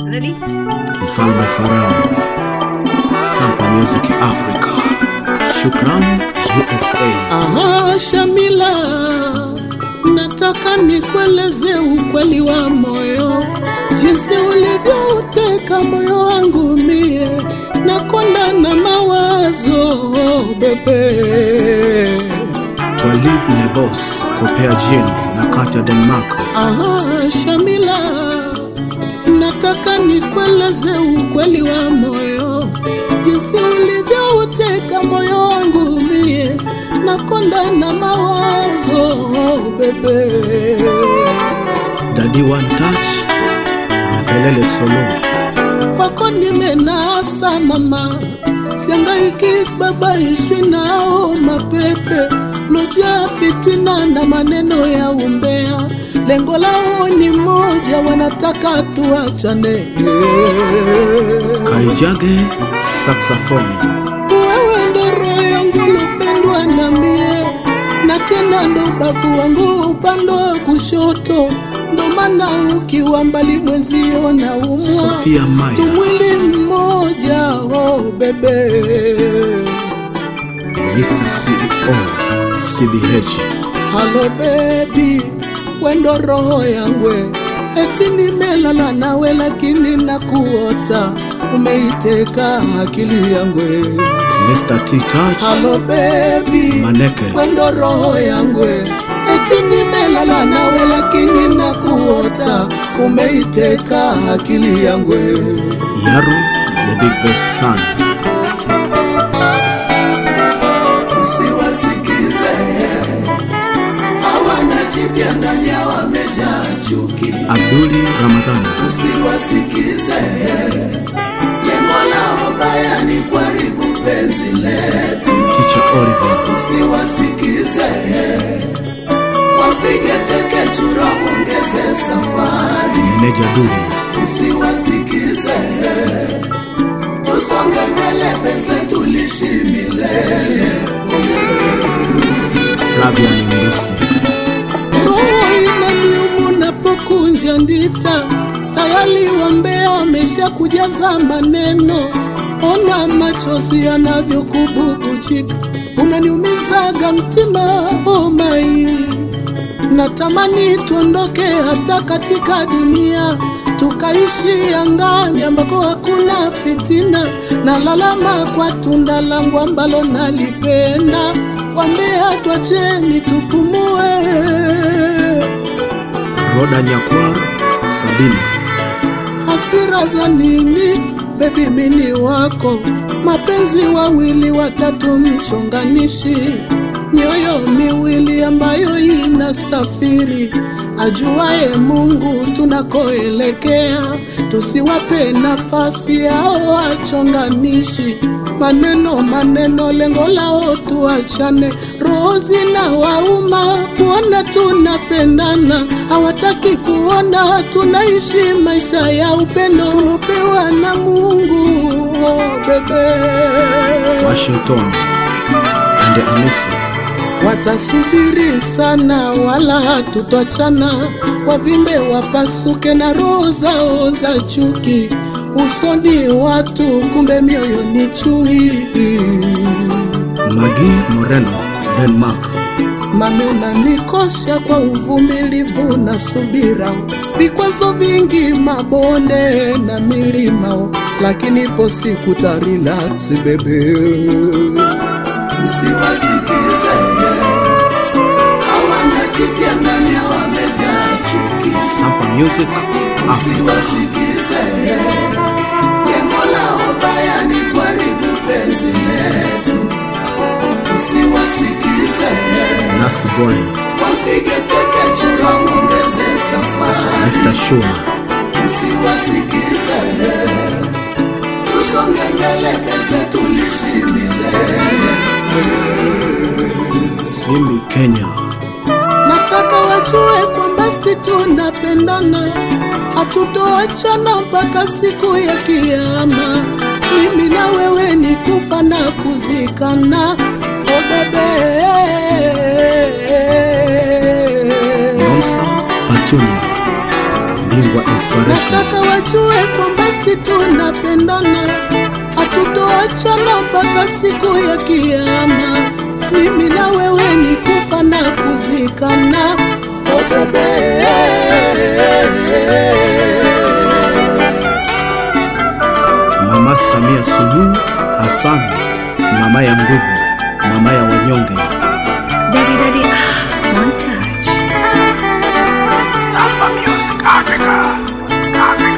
Ready? Mfalme Farao, Sampa Music Africa, Shukran USA. Aha, Shamila, nataka nikueleze ukweli wa moyo, jinsi ulivyouteka moyo wangu mie, nakonda na mawazo bebe. Twalib Lebos, Kopea Jin na Katya Denmark. Aha, Shamila, nataka nikueleze ukweli wa moyo, jinsi ulivyouteka moyo wangu mie, nakonda na mawazo bebe. Daddy One Touch, Mpelele Solo. kwako nimenasa mama, siangaiki babaishwi nao mapepe loja fitina na maneno ya umbea. Lengo lao ni moja, wanataka tuachane. Kaijage, Saxophone. Wewe ndo roho yangu lupendwa na mie, na tena ndo bavu wangu upande wa kushoto, ndo maana ukiwa mbali mwenzio na umwa Sophia Maya. tumwili mmoja oh bebe Mr. CEO, CBH. halo bebi wendo roho yangwe eti nimelala nawe lakini nakuota umeiteka akili yangwe Mr. T Touch, halo bebi Maneke. wendo roho yangwe eti nimelala nawe lakini nakuota umeiteka akili yangwe Yaro, the big best son. usiwasikize hawana jipya ndani ya wamejaa chuki Abduli Ramadhani. usiwasikize lengo lao baya ni kuharibu penzi letu Teacher Oliver. usiwasikize wapige teke chura ongeze safari Meneja Duli. usiwasikize tusonge mbele penzi tulishi milele Flavian Mrusi. roho inaniumu napokunja ndita tayari wambea amesha kujaza maneno ona machozi yanavyokububujika unaniumizaga mtima omai natamani tuondoke hata katika dunia tukaishi angani ambako hakuna fitina na lalama kwa tunda langu ambalo nalipenda wambea twacheni tupumue Roda Nyakwar. Sabina. hasira za nini bebi mini wako mapenzi wawili watatu mchonganishi mioyo miwili ambayo inasafiri ajuaye mungu tunakoelekea tusiwape nafasi ao wachonganishi maneno maneno lengo lao tuachane roho zina wauma kuona tunapendana hawataki kuona tunaishi maisha ya upendo tulopewa na mungu oh, bebe Washington. Ande Anusi. watasubiri sana wala hatutachana wavimbe wapasuke na roho zao za chuki usoni watu kumbe mioyo ni chui Magi Moreno. Denmark. manena nikosha kwa uvumilivu na subira vikwazo vingi mabonde na milima lakini ipo siku tarelax bebe usiwasikize hawana jipya ndani ya wamejaa chuki Sampa Music Africa. usiwasikize lengo lao baya ni kuharibu penzi letu usiwasikize Nas Boy. wapige teke chura ongeze safari Mr. Shua. usiwasikize tusonge mbele kesho tulishi milele Simbi Kenya. nataka wajue kwamba si tunapendana hatutoachana mpaka siku ya kiama mimi na wewe ni kufa na kuzikana o bebe Nomsa Pachunia. bingwa inspiration nataka wajue kwamba si tunapendana, hatutoachana mpaka siku ya kiyama. Mimi na wewe ni kufa na kuzikana. Oh bebe, Mama Samia Suluhu Hassan, mama ya nguvu, mama ya wanyonge. Daddy, daddy, ah, one touch. Samba Music Africa.